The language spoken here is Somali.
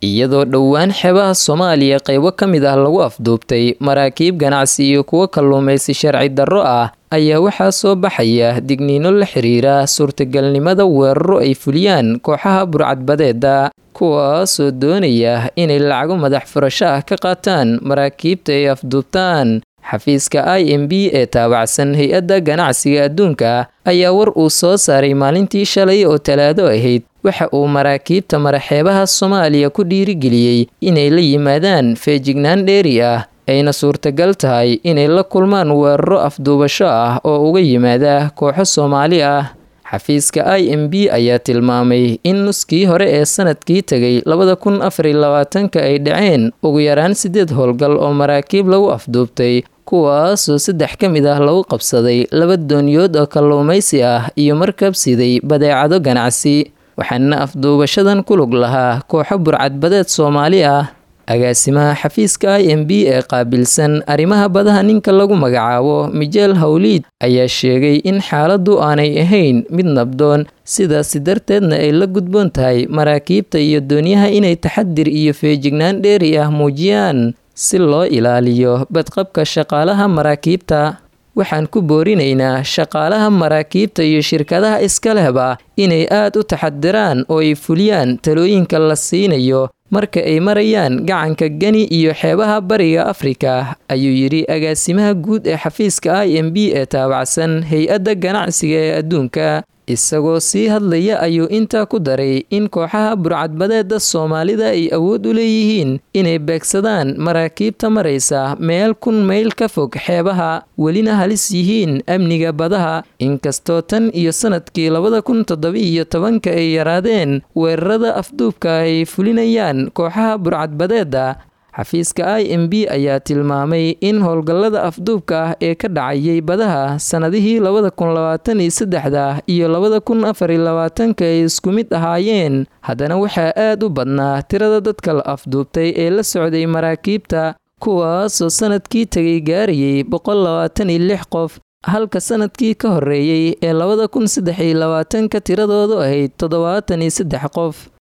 iyadoo dhowaan xeebaha soomaaliya qaybo ka mid ah lagu afduubtay maraakiib ganacsi iyo kuwo kalluumaysi sharci darro ah ayaa waxaa soo baxaya digniino la xiriira suurtagalnimada weeraro ay fuliyaan kooxaha burcadbadeeda kuwaasoo doonaya inay lacago madax furasho ah ka qaataan maraakiibta ay afduubtaan xafiiska i m b ee taabacsan hay-adda ganacsiga adduunka ayaa war uu soo saaray maalintii shalay oo talaado ahayd waxa uu maraakiibta maraxeebaha soomaaliya ku dhiirigeliyey inay la yimaadaan feejignaan dheeri ah ayna suurtagal tahay inay la kulmaan weeraro afduubasho ah oo uga yimaada kooxo soomaali ah xafiiska i m b ayaa tilmaamay in nuskii hore ee sanadkii tegay labada kun afariy labaatanka ay dhaceen ugu yaraan siddeed howlgal oo maraakiib lagu afduubtay kuwaasoo saddex ka mid ah lagu qabsaday laba dooniyood oo kalluumaysi ah iyo markab siday badeecado ganacsi waxaana afduubashadan ku lug lahaa kooxo burcadbadeed soomaali ah agaasimaha xafiiska i m b ee qaabilsan arrimaha badaha ninka lagu magacaabo mijeel hawliid ayaa sheegay in xaaladdu aanay ahayn mid nabdoon sidaasi darteedna ay la gudboon tahay maraakiibta iyo doonyaha inay taxadir iyo feejignaan dheeri ah muujiyaan si loo ilaaliyo badqabka shaqaalaha maraakiibta waxaan ku boorinaynaa shaqaalaha maraakiibta iyo shirkadaha iska lehba inay aad u taxadiraan oo ay fuliyaan talooyinka la siinayo marka ay marayaan gacanka geni iyo xeebaha bariga afrika ayuu yidhi agaasimaha guud ee xafiiska i m b ee taabacsan hay-adda ganacsiga ee adduunka isagoo sii hadlaya ayuu intaa ku daray in kooxaha burcadbadeeda soomaalida ay awood u leeyihiin inay beegsadaan maraakiibta maraysa meel kun mayl ka fog xeebaha welina halis yihiin amniga badaha inkastoo tan iyo sanadkii labada kun toddoba-iyo tobanka ay yaraadeen weerarada afduubka ay fulinayaan kooxaha burcadbadeeda xafiiska i m b ayaa tilmaamay in howlgallada afduubka ah ee ka dhacayay badaha sannadihii labada kun labaatan iyo saddexda iyo labada kun afariy labaatanka ay isku mid ahaayeen haddana waxaa aad u badnaa tirada dadka la afduubtay ee la socday maraakiibta kuwaasoo sanadkii tegay gaarayay boqol labaatan iyo lix qof halka sanadkii ka horreeyey ee labada kun saddex iyo labaatanka tiradoodu ahayd toddobaatan iyo saddex qof